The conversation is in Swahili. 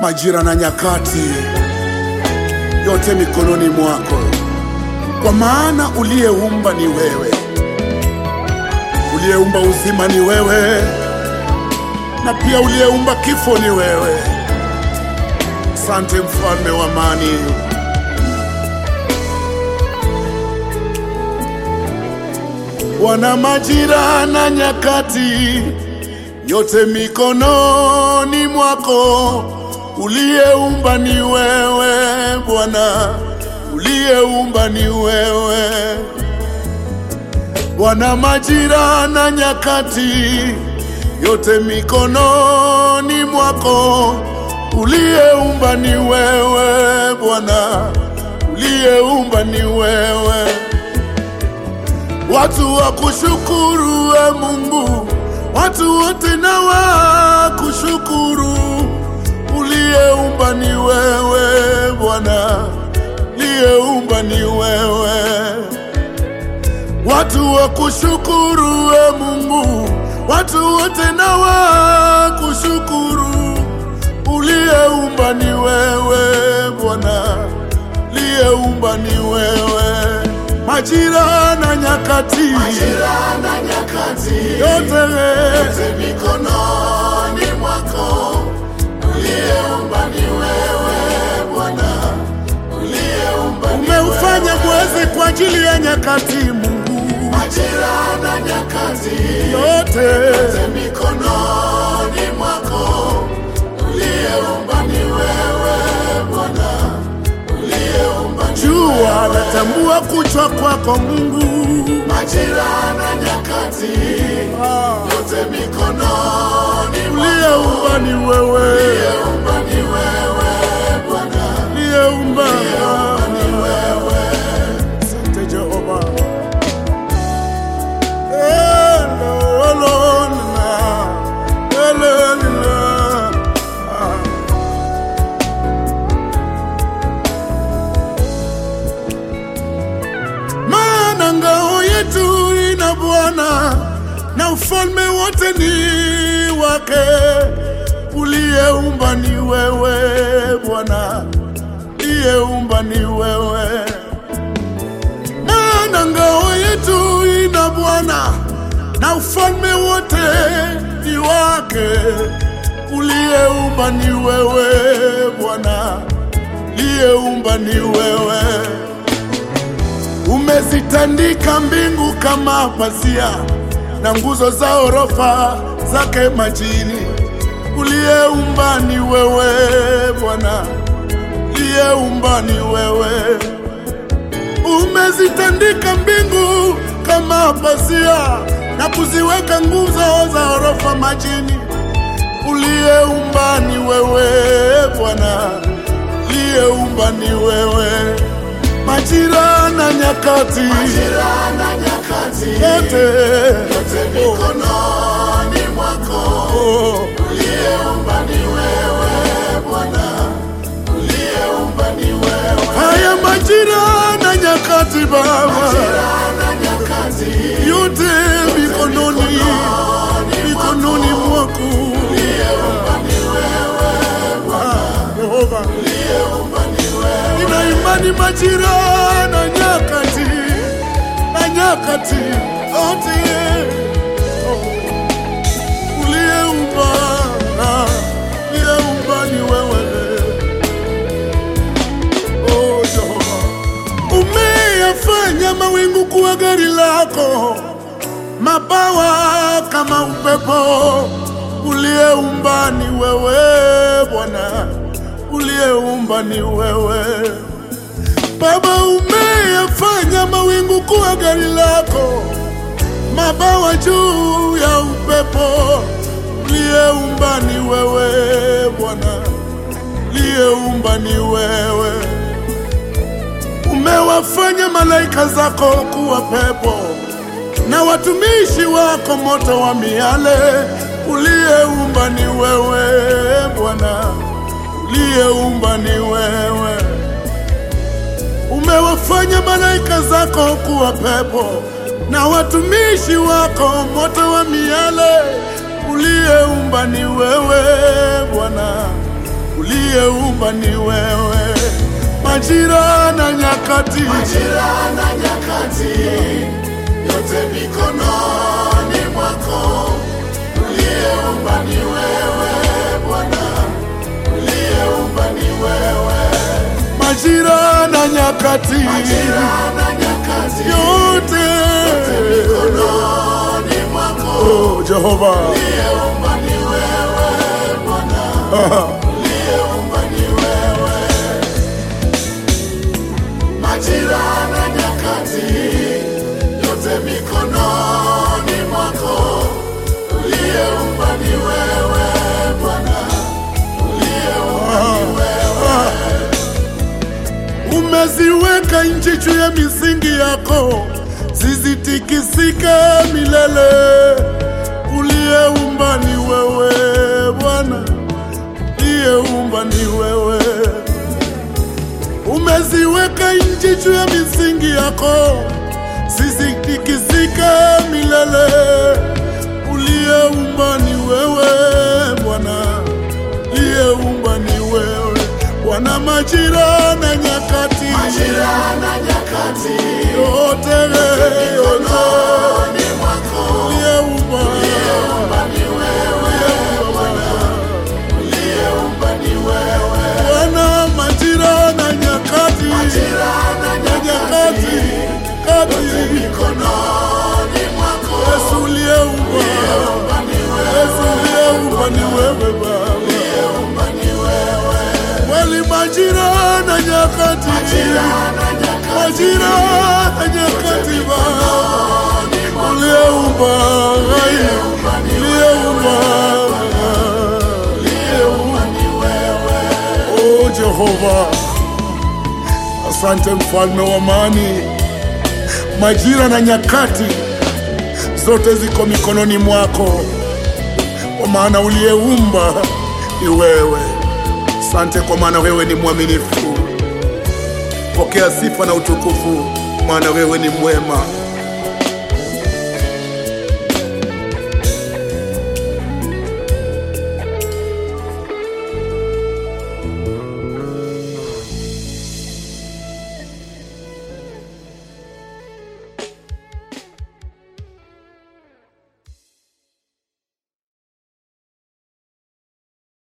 majira na nyakati, yote mikononi mwako, kwa maana uliyeumba ni wewe, uliyeumba uzima ni wewe, na pia uliyeumba kifo ni wewe. Asante mfalme wa amani. Bwana, majira na nyakati yote mikononi mwako, uliyeumba ni wewe Bwana, uliyeumba ni wewe Bwana, majira na nyakati yote mikononi mwako, uliyeumba ni wewe Bwana, uliyeumba ni wewe watu wa kushukuru we Mungu, watu wote na wa kushukuru. Uliyeumba ni wewe Bwana, uliyeumba ni wewe. Watu wa kushukuru we Mungu, watu wote na wa kushukuru. Uliyeumba ni wewe Bwana, uliyeumba ni wewe majira na nyakati, Majira na nyakati yote yote mikononi mwako, uliyeumba ni wewe Bwana, uliyeumba ni umeufanya wewe. mwezi kwa ajili ya nyakati. Mungu Majira na nyakati yote yote mikononi mwako, uliyeumba ni wewe Bwana, uliyeumba ni jua natambua kuchwa kwako Mungu. majira na nyakati Ah, yote mikononi uliyeumba ni wewe, uliyeumba ni wewe Bwana, uliyeumba ni wewe. Asante Jehova. Eh, lo, lo, la, eh, lo, la. Ah. maana ngao yetu ina Bwana na ufalme wote ni wake. Uliyeumba ni wewe Bwana, uliyeumba ni wewe. Maana ngao yetu ina Bwana na ufalme wote ni wake. Uliyeumba ni wewe Bwana, uliyeumba ni wewe. Umezitandika mbingu kama pazia na nguzo za orofa zake majini. Uliyeumba ni wewe Bwana, uliyeumba ni wewe. Umezitandika mbingu kama pazia na kuziweka nguzo za orofa majini. Uliyeumba ni wewe Bwana, uliyeumba ni wewe majira na nyakati Majira na nyakati yote yote mikononi mwako, oh, uliyeumba ni wewe Bwana, uliyeumba ni wewe. haya majira na nyakati Baba Majira na nyakati yote mikononi mikononi mwako uliyeumba ni wewe Ah, Yehova, uliyeumba ni wewe. nina imani majira na nyakati na nyakati yote oh, uliyeumba ah, uliyeumba ni wewe Oh, Jehova. Umeyafanya mawingu kuwa gari lako, mabawa kama upepo. Uliyeumba ni wewe Bwana, uliyeumba ni wewe Baba. Umeyafanya mawingu kuwa gari lako, mabawa juu ya upepo. Uliyeumba ni wewe Bwana, uliyeumba ni wewe umewafanya malaika zako kuwa pepo na watumishi wako moto wa miale. Uliyeumba ni wewe Bwana, uliyeumba ni wewe. Umewafanya malaika zako kuwa pepo na watumishi wako moto wa miale. Uliyeumba ni wewe Bwana, uliyeumba ni wewe, majira na nyakati, Majira na nyakati yote mikononi mwako, uliyeumba ni wewe Bwana, uliyeumba ni wewe. majira na nyakati Majira na nyakati yote, mikononi mwako, oh, Jehova uliyeumba ni wewe Bwana, uliyeumba ni wewe. Majira na nyakati yote mikononi mwako, uliyeumba ni wewe Bwana, uliyeumba ni wewe. umeziweka nchi juu ya misingi yako, zisitikisike milele. Uliyeumba ni wewe Bwana, uliyeumba ni wewe. Umeziweka nchi juu ya misingi yako, zisitikisike milele. Uliyeumba ni wewe Bwana, uliyeumba ni wewe Bwana, majira na nyakati Majira na nyakati yote yote mikononi mwako, uliyeumba uliyeumba ni wewe Bwana, uliyeumba ni wewe. Bwana, majira na nyakati Majira na na nyakati nyakati kati mikononi mwako, Yesu uliyeumba uliyeumba ni wewe, Yesu uliyeumba ni wewe Baba, uliyeumba ni wewe. kweli majira na nyakati Majira na nyakati majira na nyakati Baba uliyeumba uliyeumba ni uliyeumba uliyeumba ni wewe. Oh Jehova, asante mfalme wa amani. Majira na nyakati zote ziko mikononi mwako, kwa maana uliyeumba ni wewe. Asante kwa maana wewe ni mwaminifu. Pokea sifa na utukufu, maana wewe ni mwema.